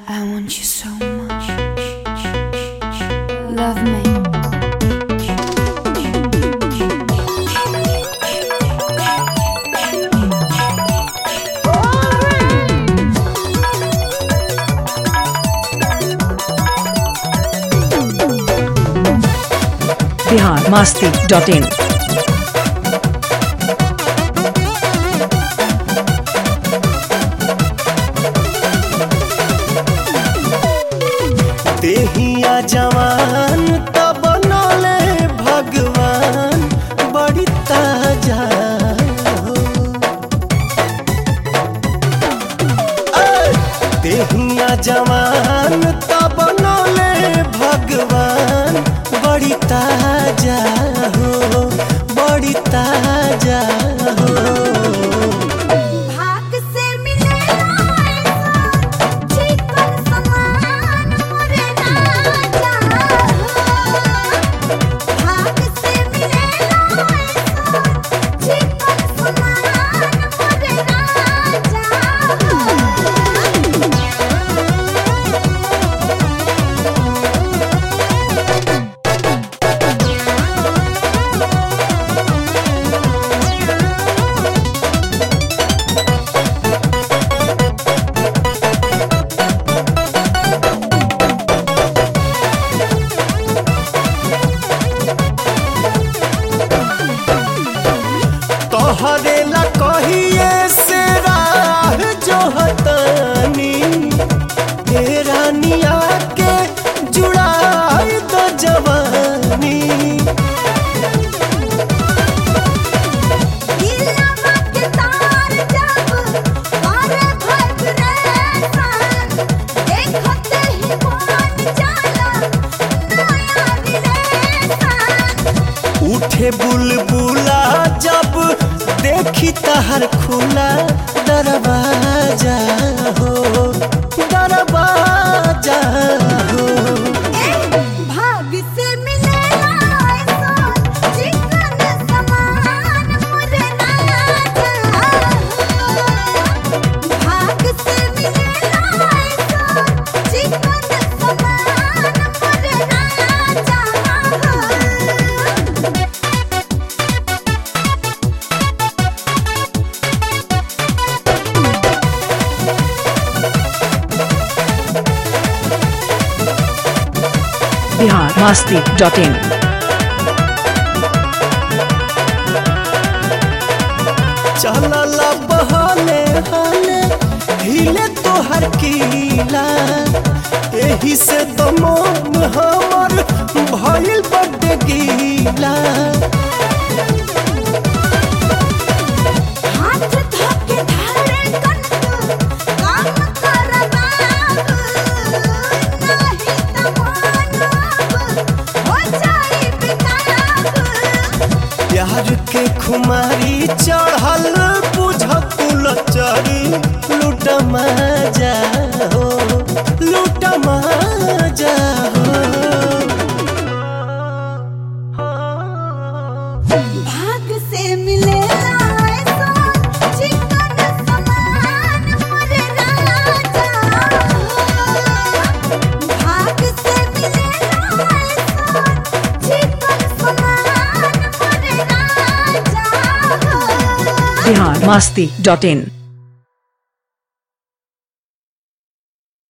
I want you so much. Love me. Bihar Masti dot in देहिया जवान तब बनले भगवान बड़ी ताजा हो। ऐ, देहिया जवान तब बनले भगवान बड़ी ताजा हो बड़ी ताजा हो भाग से मिलेला ऐसा चिकन समान मोरे राजा भाग से मिलेला ऐसा चिकन समान मोरे राजा तोहरे ला कहिए से राह जो हतानी तेरा निया के जुड़ाई तो जवानी दिलवा के तार जब पारे भग रेसन देखते ही मान जाला नया रिलेशन उठे बुलबुला जब देखी तहर खुला दरवाजा हो दरवाजा हो भाग से मिलेला ऐसा चिकन समान मोरे राजा भाग से मिलेला ऐसा चिकन समान मोरे राजा बिहार मास्ती डॉट इन चलला बहले हले हिले तोहर कीला एही से तो मन हमर भइल बड्डे गीला हाथ धोके धारे कनक काम कर बाबू नहीं त मानब हो जाई बेताब प्यार के खुमारी चढ़ल बुझ कुलचरी लूट मजा हो लूट मजा हो भाग से मिलेला ऐसा चिकन समान मोरे राजा भाग से मिलेला ऐसा चिकन समान मोरे राजा बिहार मास्ती डॉट इन